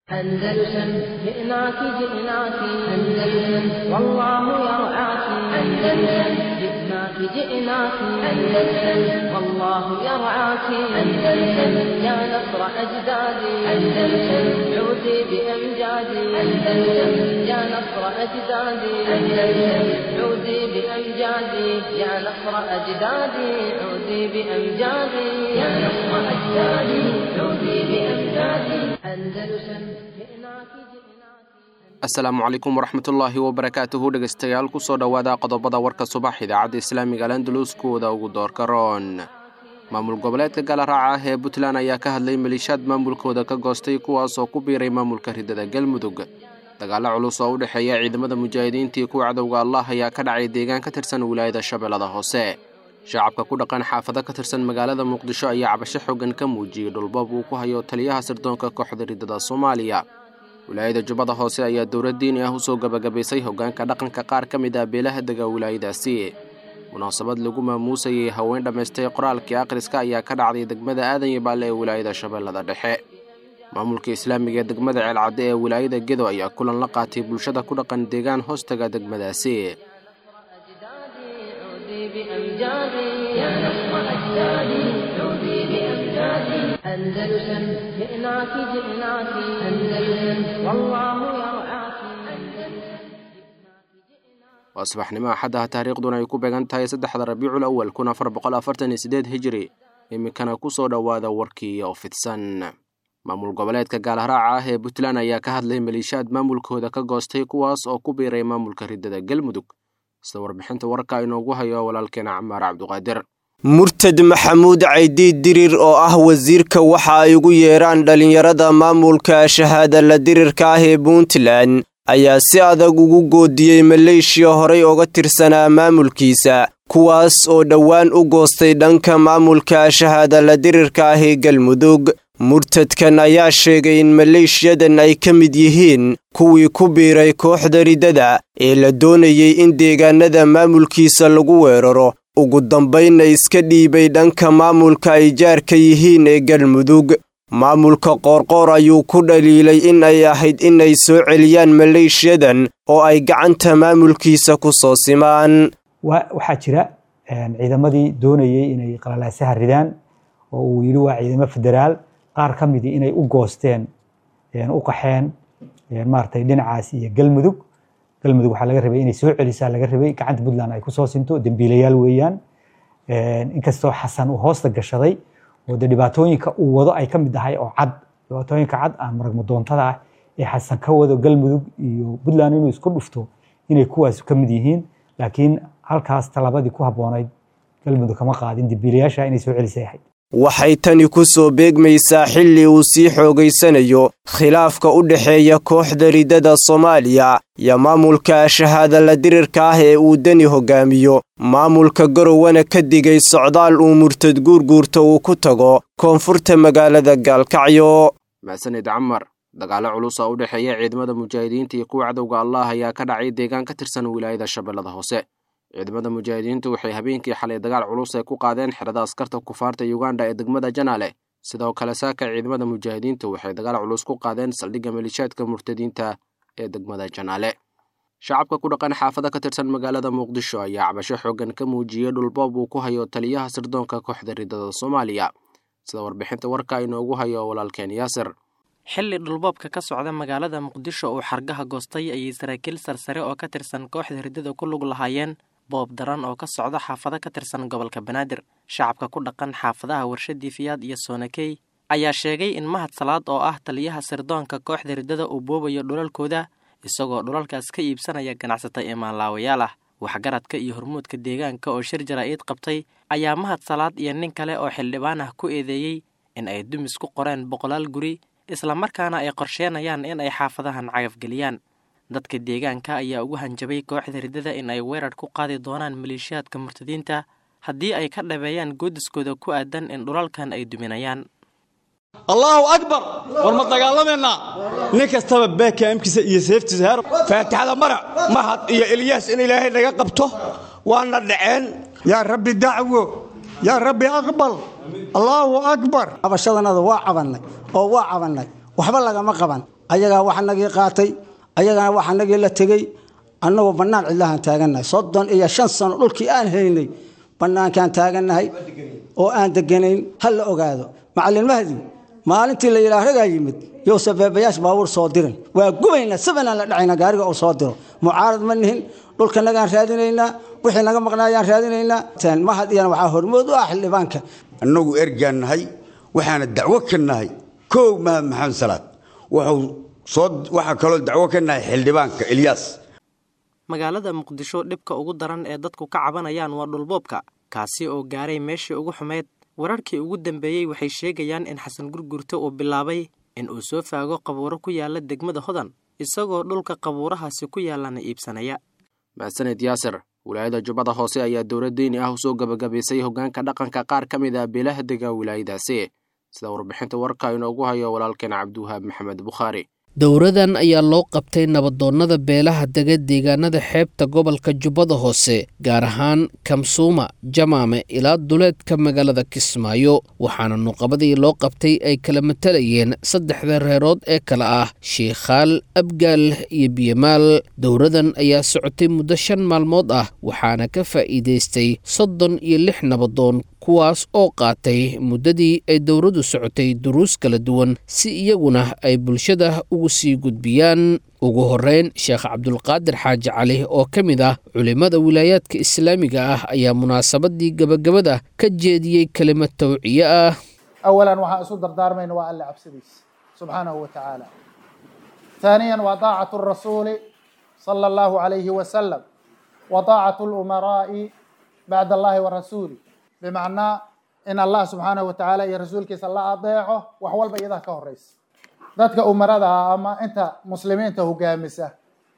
أندلسن جئناك جئناك أندلسن والله يرعاك أندلسن جئناك جئناك أندلسن والله يرعاك أندلسن يا نصر أجدادي أندلسن عودي بأمجادي أندلسن يا نصر أجدادي أندلسن عودي بأمجادي يا نصر أجدادي عودي بأمجادي يا نصر أجدادي عودي بأمجادي أندلسن جئناك جئناك asalaamu calaykum waraxmatullaahi wabarakaatuhu dhegaystayaal kusoo dhowaada qodobada warka subax idaacadda islaamiga alandalus kuwada ugu doorka roon maamul goboleedka galaraaca ah ee puntland ayaa ka hadlay maliishaad maamulkooda ka goostay kuwaas oo ku biiray maamulka ridada galmudug dagaalo culus oo u dhexeeya ciidamada mujaahidiinta iyo kuwa cadowga allah ayaa ka dhacay deegaan ka tirsan wilaayada shabeellada hoose shacabka ku dhaqan xaafado ka tirsan magaalada muqdisho ayaa cabasho xoogan ka muujiyey dhulbab uu ku hayo taliyaha sirdoonka kooxda ridada soomaaliya wilaayada jubbada hoose ayaa dowlad diini ah usoo gabagabaysay hoggaanka dhaqanka qaar ka mid ah beelaha dega wilaayadaasi munaasabad lagu maamuusayay haween dhammaystay qoraalkii akhriska ayaa ka dhacday degmada aadan yabaale ee wilaayada shabeellada dhexe maamulka islaamiga ee degmada ceelcadde ee wilaayada gedo ayaa kulan la qaatay bulshada ku dhaqan deegaan hoostaga degmadaasi عودي بأمجادي يا نصر أجدادي عودي بأمجادي أندلسن جئناك جئناك أندلسن والله يرعاك waa subaxnimo axaddaha taariikhduna ay ku beegan tahay saddexda rabiicul awal kun afar boqol afartan iyo sideed hijiri iminkana kusoo dhowaada warkii oo fidsan maamul goboleedka gaalharaaca ah ee puntland ayaa ka hadlay maliishaad maamulkooda ka goostay kuwaas oo ku biiray maamulka ridada galmudug sida warbixinta warka inoogu hayo walaalkeena camaar cabduqaadir murtad maxamuud caydiid dirir oo ah wasiirka waxa ay ugu yeeraan dhallinyarada maamulka shahaada la dirirka ah ee puntland ayaa si adag ugu goodiyey maleeshiya horay oga tirsanaa maamulkiisa kuwaas oo dhowaan u goostay dhanka maamulka shahaada la dirirka ah ee galmudug murtadkan ayaa sheegay in maleeshiyadan ay ka mid yihiin kuwii ku biiray kooxda riddada ee la doonayey in deegaanada maamulkiisa lagu weeraro ugu dambaynna iska dhiibay dhanka maamulka ay jaarka yihiin ee galmudug maamulka qoorqoor ayuu ku dhaliilay in ay ahayd inay soo celiyaan maleeshiyadan oo ay gacanta maamulkiisa ku soo simaan waxaa jira ciidamadii doonayey inay qalalaasaha ridaan oo uu yidhi waa ciidamo federaal qaar ka midii inay u goosteen u qaxeen maaragtay dhinacaas iyo galmudug galmudug waxaa laga rabay inay soo celisaa laga rabay gacanta puntland ay kusoo sinto dembiilayaal weeyaan inkastoo xasan uu hoosta gashaday oo de dhibaatooyinka uu wado ay ka mid tahay oo cad dhibaatooyinka cad aan maragmadoontada ah ee xasan ka wado galmudug iyo puntland inuu isku dhufto inay kuwaas ka mid yihiin laakiin halkaas talabadii ku habboonayd galmudug kama qaadin dembiilayaasha inay soo celisay ahayd waxay tani ku soo beegmaysaa xilli uu sii xoogaysanayo khilaafka u dhexeeya kooxda riddada soomaaliya iyo maamulka shahaada la dirirka ah ee uu deni hoggaamiyo maamulka garowana ka digay socdaal uu murtad guurguurta uu ku tago koonfurta magaalada gaalkacyo mahsanid camar dagaalo culus oo u dhexeeya ciidamada mujaahidiinta iyo kuwa cadowga allah ayaa ka dhacay deegaan ka tirsan wilaayada shabeellada hoose ciidamada mujaahidiintu waxay habeenkii xalay dagaal culus ay ku qaadeen xerada askarta kufaarta yuganda ee degmada janaale sidoo kale saaka ciidamada mujaahidiintu waxay dagaal culus ku qaadeen saldhigga maliishaadka murtadiinta ee degmada janaale shacabka ku dhaqan xaafado ka tirsan magaalada muqdisho ayaa cabasho xoogan ka muujiyey dhulboob uu ku hayo taliyaha sirdoonka kooxda ridada soomaaliya sida warbixinta warka inoogu hayo walaalkeen yaasir xilli dhulboobka ka socda magaalada muqdisho uu xargaha goostay ayay saraakiil sarsare oo ka tirsan kooxda riddada ku lug lahaayeen boob daran oo ka socda xaafado ka tirsan gobolka banaadir shacabka ku dhaqan xaafadaha warshadii fiyaad iyo soonakey ayaa sheegay in mahad salaad oo ah taliyaha sirdoonka kooxda riddada uu boobayo dhulalkooda isagoo dhulalkaas ka iibsanaya ganacsata imaanlaawayaal ah waxgaradka iyo hormuudka deegaanka oo shir jaraa'id qabtay ayaa mahad salaad iyo nin kale oo xildhibaan ah ku eedeeyey in ay dumis ku qoreen boqolaal guri islamarkaana ay qorsheenayaan in ay xaafadahan cagafgeliyaan dadka deegaanka ayaa ugu hanjabay kooxda riddada in ay weerar ku qaadi doonaan maleeshiyaadka murtadiinta haddii ay ka dhabeeyaan goodiskooda ku aadan in dhulalkan ay duminayaan allaahu akbar war ma dagaalamaynaa nin kastaba beekaamkiisa iyo seeftiisa heer faatixada marac mahad iyo elyaas in ilaahay naga qabto waana dhaceen yaa rabbi dacwo yaa rabbi aqbal allaahu akbar cabashadanada waa cabannay oo waa cabannay waxba lagama qaban ayagaa wax nagii qaatay ayagana waxa nagii la tegey annagoo bannaan cidlahaan taagannahay soddon iyo shan sano dhulkii aan haynay bannaankaan taagannahay oo aan deganayn ha la ogaado macallin mahdi maalintii la yidhaah ragaa yimid yowse beebayaash baabuur soo dirin waa gubaynaa sabanaan la dhacaynaa gaariga uu soo diro mucaarad ma nihin dhulkanagaan raadinaynaa wixii naga maqnaayaan raadinaynaa mahad iyana waxaa hormood u ah xildhibaanka annagu ergaan nahay waxaana dacwo ka nahay kow mahad maxamed salaad wuxuu soo waxaa kaloo dacwo ka nahay xildhibaanka ilyaas magaalada muqdisho dhibka ugu daran ee dadku ka cabanayaan waa dhulboobka kaasi oo gaaray meeshii ugu xumeyd wararkii ugu dambeeyey waxay sheegayaan in xasan gurgurta uu bilaabay in uu soo faago qabuuro ku yaala degmada hodan isagoo dhulka qabuurahaasi ku yaalana iibsanaya mahadsaned yaasir wilaayada jubbada hoose ayaa dowlad deyni ah usoo gabagabaysay hoggaanka dhaqanka qaar ka mid ah beelaha dega wilaayadaasi sida warbixinta warka inoogu hayo walaalkeen cabdiwahaab maxamed bukhaari dowradan ayaa loo qabtay nabadoonnada beelaha dega deegaanada xeebta gobolka jubbada hoose gaar ahaan kamsuuma jamaame ilaa duleedka magaalada kismaayo waxaana nuqabadii loo qabtay ay kala matalayeen saddexda reerood ee kale ah shiikhaal abgaal iyo biyamaal dowradan ayaa socotay muddo shan maalmood ah waxaana ka faa'iidaystay soddon iyo lix nabadoon kuwaas oo qaatay muddadii ay dowladdu socotay duruus kala duwan si iyaguna ay bulshada ugu sii gudbiyaan ugu horreyn sheekh cabdulqaadir xaaji cali oo ka mid ah culimmada wilaayaadka islaamiga ah ayaa munaasabadii gebagabada ka jeediyey kelimad tawciye ah awalan waxaan isu dardaarmayna waa alle cabsidiisa subxaanahu wa tacaala ثانيا وطاعة الرسول صلى الله عليه وسلم وطاعة الأمراء بعد الله ورسوله بمعنى in allah subxaanahu watacaala iyo rasuulkiisa la adeeco wax walba iyadaa ka horeysa dadka umarada ah ama inta muslimiinta hogaamisa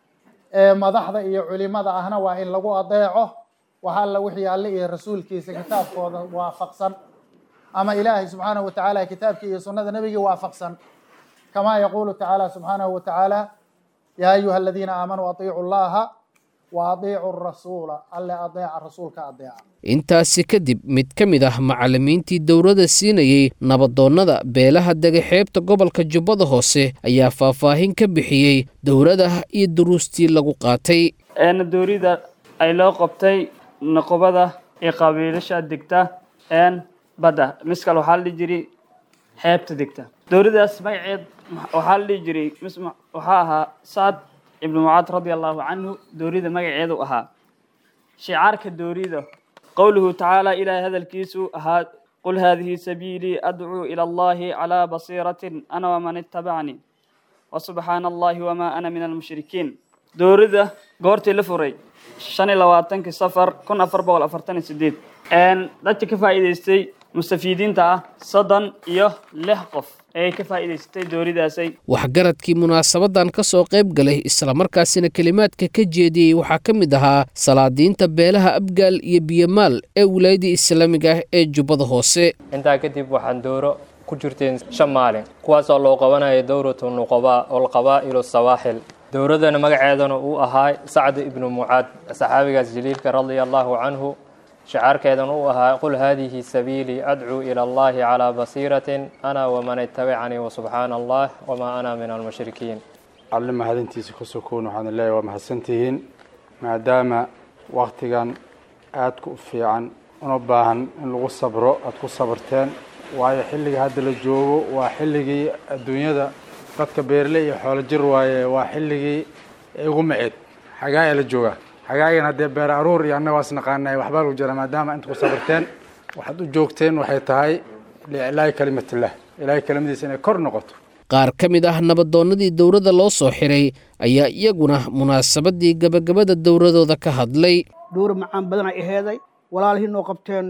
ee madaxda iyo culimada ahna waa in lagu adeeco wax alla wixii alle iyo rasuulkiisa kitaabkooda waafaqsan ama ilaahay subxaanahu watacaala kitaabkii iyo sunnada nebigii waafaqsan kamaa yaquulu tacaala subxaanahu watacaala yaa ayuha aladiina aamanuu atiicu llaha wa atiicu rasuula alle adeeca rasuulka adeeca intaasi kadib mid ka mid ah macallimiintii dowladda siinayey nabadoonnada beelaha dega xeebta gobolka jubbada hoose ayaa faahfaahin ka bixiyey dowladda iyo duruustii lagu qaatay eena doorida ay loo qabtay noqobada ee qabiilasha degta een badda miskal waxaa la dhihi jiray xeebta degta dowladdaas magaceed waxaa la dhihi jiray waxaa ahaa sacad ibnu mucaad radia allahu canhu doorida magaceedu ahaa shicaarka doorida qowluhu tacaala ilaahay hadalkiisu ahaa qul haadihi sabiilii adcuu ila allahi calaa basiiratin ana waman ittabacni wasubxaana allahi wamaa ana min almushrikiin doorida goortii la furay shan iyo labaatankii safar kun afar boqol afartan iyo sideed dadka ka faa'iidaystay mustafiidiinta ah soddon iyo lix qof ayay ka faa'iidaysatay dooridaasay waxgaradkii munaasabadan ka soo qayb galay islamarkaasina kelimaadka ka jeediyey waxaa ka mid ahaa salaadiinta beelaha abgaal iyo biyamaal ee wilaayadii islaamiga ah ee jubbada hoose intaa kadib waxaan dooro ku jirteen shan maalin kuwaasoo loo qabanaya dowratu nuqabaa olqabaa'ilu sawaaxil dowladana magaceedana uu ahaa sacd ibnu mucaad saxaabigaas jaliilka radia allahu canhu shacaarkeedan uu ahaa qul haadihi sabiilii adcuu ila allahi calaa basiiratin ana waman ittabicanii wasubxaana allah wamaa ana min almushrikiin alle mahadintiisa ka sokoon waxaan leeyahay waa mahadsantihiin maadaama waktigan aadka u fiican una baahan in lagu sabro aada ku sabarteen waayo xilliga hadda la joogo waa xilligii adduunyada dadka beerle iyo xoolo jir waaye waa xilligii igu maceed xagaa ee la joogaa xagaagan haddee beer aruur iyo annaga waas naqaanay waxbaa lagu jira maadaama inta ku sabarteen waxaad u joogteen waxay tahay liiclaahi kalimatillah ilaahay kelimadiisa inay kor noqoto qaar ka mid ah nabadoonnadii dowladda loo soo xiray ayaa iyaguna munaasabadii gabagabada dowladooda ka hadlay dhowr macaan badan ay aheeday walaalihii noo qabteen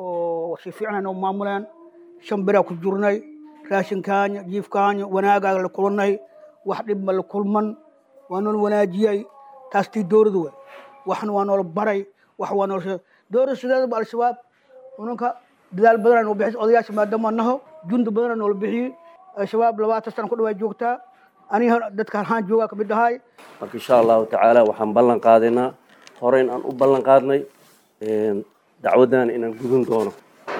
oo si fiican noo maamuleen shan biraa ku jirnay raashinkaanya jiifkaanya wanaagaaga la kulannay wax dhibma la kulman waa nool wanaajiyey taas tii dowladu wey waxna waa noola baray wax waa nool dowlada sideedaba al-shabaab unanka dadaal badana noo bixis odayaasha maadaama naho jundi badana noola bixiyey al-shabaab labaatan sana ku dhawaa joogtaa aniga dadka halhaan joogaa ka mid ahay marka insha allahu tacaala waxaan ballan qaadaynaa horeyn aan u ballan qaadnay dacwaddan inaan gudun doono oo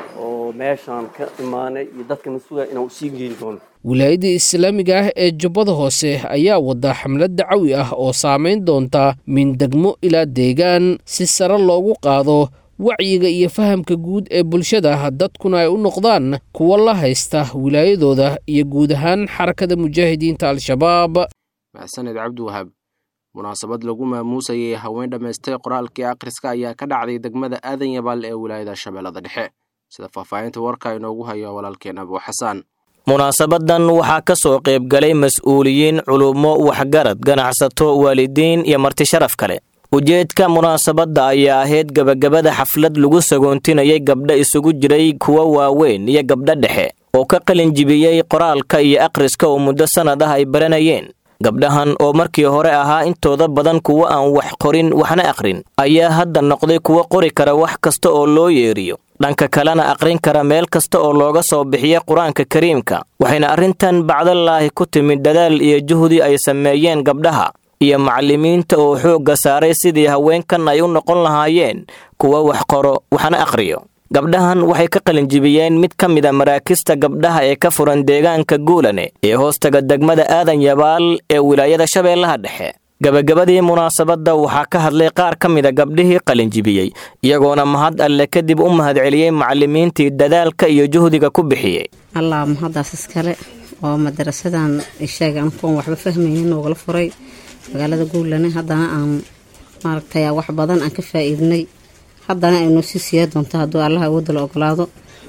oo meeshaan ka imaanay iyo dadkana sugaya inaan usii geyn doono wilaayadda islaamiga ah ee jubbada hoose ayaa wada xamlad dacawi ah oo saamayn doonta min degmo ilaa deegaan si sare loogu qaado wacyiga iyo fahamka guud ee bulshada dadkuna ay u noqdaan kuwa la haysta wilaayadooda iyo guud ahaan xarakada mujaahidiinta al-shabaab maxsaned cabdiwahaab munaasabad lagu maamuusayay haween dhammaystay qoraalkii akhriska ayaa ka dhacday degmada aadan yabaal ee wilaayada shabeellada dhexe sida faahfaahinta warka inoogu hayo walaalkeen abuu xasaan munaasabadan waxaa ka soo qaybgalay mas-uuliyiin culummo waxgarad ganacsato waalidiin iyo marti sharaf kale ujeedka munaasabadda ayaa ahayd gebagabada xaflad lagu sagoontinayay gabdho isugu jiray kuwa waaweyn iyo gabdho dhexe oo ka qalin jibiyey qoraalka iyo akhriska oo muddo sannad ah ay baranayeen gabdhahan oo markii hore ahaa intooda badan kuwo aan wax qorin waxna akhrin ayaa hadda noqday kuwo qori kara wax kasta oo loo yeeriyo dhanka kalena aqrin kara meel kasta oo looga soo bixiya qur-aanka kariimka waxayna arrintan bacdalaahi ku timid dadaal iyo juhdi ay sameeyeen gabdhaha iyo macallimiinta oo xoogga saaray sidii haweenkan ay u noqon lahaayeen kuwa wax qoro waxna akhriyo gabdhahan waxay ka qalinjibiyeen mid ka mid a maraakista gabdhaha ee ka furan deegaanka guulane ee hoostaga degmada aadan yabaal ee wilaayada shabeellaha dhexe gabagabadii munaasabadda waxaa ka hadlay qaar ka mida gabdhihii qalinjibiyey iyagoona mahad alle kadib u mahadceliyey macallimiintii dadaalka iyo juhdiga ku bixiyey allah mahaddaas iskale oo madarasadan isheega ankuon waxba fahmaynin noogala furay magaalada guulane haddana aan maaragtay wax badan aan ka faa'iidnay haddana ay noo sii siiya doonto hadduu allah awoodda la ogolaado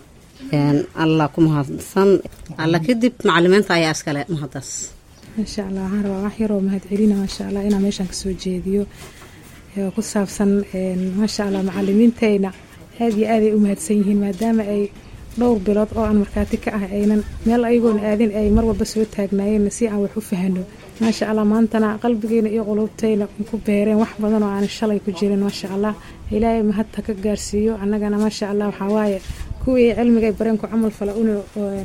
allah ku mahadsan alla kadib macalimiinta ayaa iskale mahaddaas maasha allah waxaan rabaa wax yaroo mahadcelina maasha allah inaan meeshaan kasoo jeediyo oo ku saabsan maasha allah macalimiintayna aad iyo aaday u mahadsan yihiin maadaama ay dhowr bilood oo aan markhaati ka ah aynan meel ayagoona aadin ay mar walba soo taagnaayeen si aan wax u fahano maasha allah maantana qalbigeena iyo qulubtayna ku beereen wax badan oo aan shalay ku jirin maasha allah ilaahay mahadta ka gaarsiiyo annagana maasha allah waxaa waaye kuwii cilmiga ay bareen ku camal fala una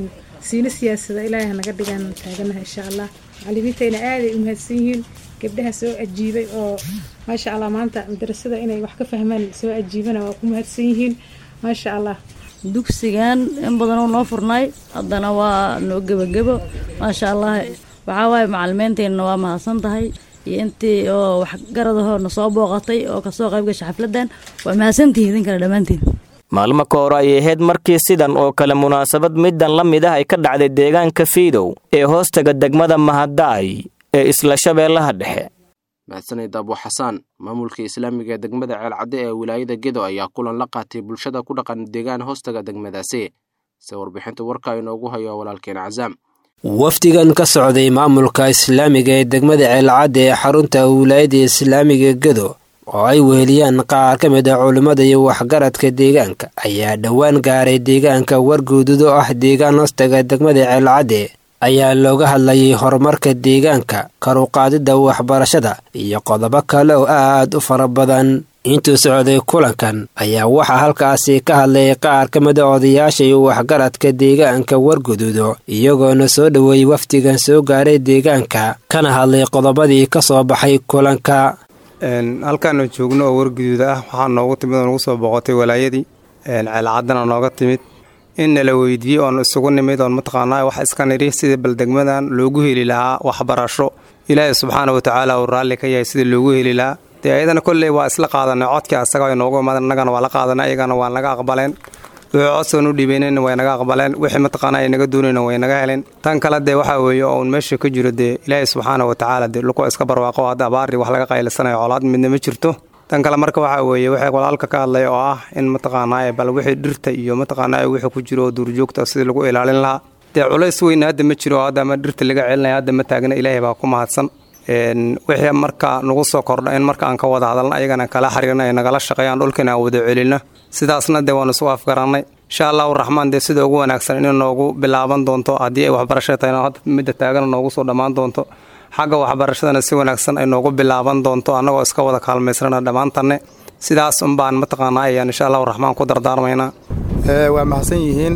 siina siyaasada ilaahay hanaga dhigaan taaganaha insha allah macalimiintayna aaday u mahadsan yihiin gabdhaha soo ajiibay oo maasha allah maanta madarasada inay wax ka fahmaan soo ajiibana waa ku mahadsan yihiin maasha allah dugsigan in badan oo noo furnay haddana waa noo gebagebo maasha allah waxaa waaye macalimiinteenna waa mahadsan tahay iyo intii oo waxgaradahoo na soo booqatay oo kasoo qayb gashay xafladan waa mahadsantihiin idin kale dhammaantiin maalmo ka hore ayay ahayd markii sidan oo kale munaasabad middan la mid ah ay ka dhacday deegaanka fiidow ee hoostaga degmada mahadaay ee isla shabeellaha dhexe mahadsanid abu xasaan maamulka islaamiga ee degmada ceelcadde ee wilaayada gedo ayaa kulan la qaatay bulshada ku dhaqan deegaan hoostaga degmadaasi se warbixinta warka inoogu hayo walaalkeen cazaam wafdigan ka socday maamulka islaamiga ee degmada ceelcadde ee xarunta wilaayada islaamiga gedo oo ay weheliyaan qaar ka mid a culimmada iyo waxgaradka deegaanka ayaa dhowaan gaaray deegaanka warguududo ah deegaan hoostaga degmada ceelcadde ayaa looga hadlayay horumarka deegaanka karuqaadidda waxbarashada iyo qodobo kale oo aad u fara badan intuu socday kulankan ayaa waxaa halkaasi ka hadlay qaar ka mid a odayaasha iyo waxgaradka deegaanka wargududo iyagoona soo dhoweeyey wafdigan soo gaaray deegaanka kana hadlay qodobadii ka soo baxay kulanka halkaanu joogno oo warguduud ah waxaa noogu timid oo nagu soo boqotay walaayadii ceelcaddana nooga timid in nala weydiiyey oon isugu nimid oon mataqaanaa wax iska nidhi sidii baldegmadan loogu heli lahaa waxbarasho ilaahay subxaana wa tacaala uu raalli ka yahay sidii loogu heli lahaa dee ayadana kolley waa isla qaadanay codkii asaga ay noogu imaadeen annagana waa la qaadanay ayagana waa naga aqbaleen wixii codsoon u dhiibeynayna way naga aqbaleen wixii mataqaanaa ay naga doonayna way naga heleen tan kale dee waxaa weeye oon meesha ka jiro dee ilaahay subxaana wa tacaala dee lukuwa iska barwaaqo hadda abaari wax laga qaylisanayo colaad midna ma jirto tan kale marka waxaa weeye waxay walaalka ka hadlay oo ah in mataqaanaa bal wixii dhirta iyo mataqaanaa wixii ku jiro oo duurjoogta sidii lagu ilaalin lahaa dee culays weyna hadda ma jiro hadda ama dhirta laga celinaya hadda ma taagna ilaahay baa ku mahadsan wixii marka nagu soo kordha in marka aan ka wada hadalna ayagana kala xiriirna ay nagala shaqeeyaan dhulkana aan wada celinno sidaasna dee waanu isu afgarannay insha allahu raxmaan dee sida ugu wanaagsan inay noogu bilaaban doonto haddii ay waxbarashada tahayna hadda midda taagana noogu soo dhammaan doonto xagga waxbarashadana si wanaagsan ay noogu bilaaban doonto annagoo iska wada kaalmaysrana dhammaantanne sidaas unbaan mataqaanaa ayaan insha allahu raxmaan ku dardaarmaynaa waa mahadsan yihiin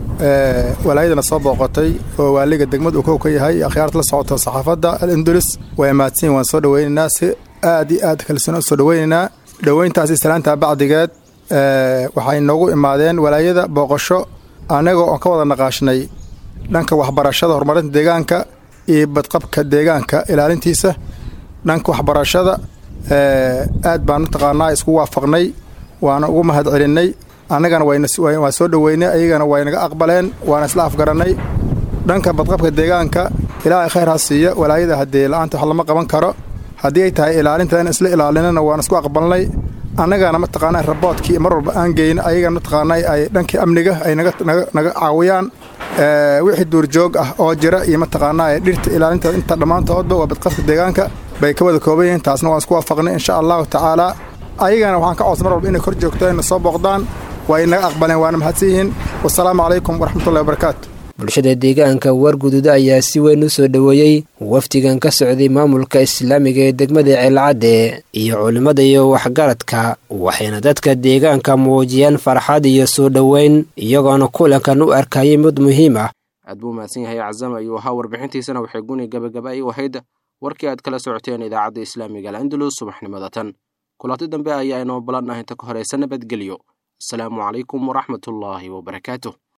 walaayadana soo booqotay oo waaliga degmada uu kow ka yahay akhyaarta la socoto saxaafadda al indulis waa mahadsan yihin waan soo dhoweynaynaa si aad iyo aad kalsoon u soo dhoweynaynaa dhoweyntaasi salaantaa bacdigeed waxay noogu imaadeen walaayada booqasho annagoo oon ka wada naqaashnay dhanka waxbarashada horumarinta deegaanka iyo badqabka deegaanka ilaalintiisa dhanka waxbarashada aad baan mataqaanaa isku waafaqnay waana ugu mahad celinnay annagana waan soo dhoweynay ayagana waynaga aqbaleen waana isla afgarannay dhanka badqabka deegaanka ilaahay khayr ha siiya walaayada haddee la'aanta wax lama qaban karo haddii ay tahay ilaalinta in isla ilaalinana waan isku aqbalnay annagana mataqaanaa raboodkii mar walba aan geyn ayagana mataqaanaa ay dhankii amniga ay naga caawiyaan wixii duurjoog ah oo jira iyo mataqaanaa dhirta ilaalinta inta dhammaantoodba waa badqabka deegaanka bay ka wada kooban yihiin taasna waan isku waafaqnay insha allahu tacaala ayagana waxaan ka codsan mar walba inay kor joogto ayna soo booqdaan waa inaga aqbaleen waana mahadsan yihiin wasalaamu calaykum waraxmatullahi wabarakaatu bulshada deegaanka warguduud ayaa si weyn u soo dhoweeyey wafdigan ka socday maamulka islaamiga ee degmada ceelcadde iyo culimmada iyo waxgaradka waxayna dadka deegaanka muujiyeen farxad iyo soo dhoweyn iyagoona kulankan u arkayay mid muhiim ah aad buu mahadsan yahay cazam ayuu ahaa warbixintiisana waxay guni gabagaba ay u ahayd warkii aad kala socoteen idaacadda islaamiga alcandalus subaxnimada tan kulanti dambe ayaa inoo ballan ah inta ka horeysa nabadgelyo asalaamu calaykum waraxmatullaahi wabarakaatu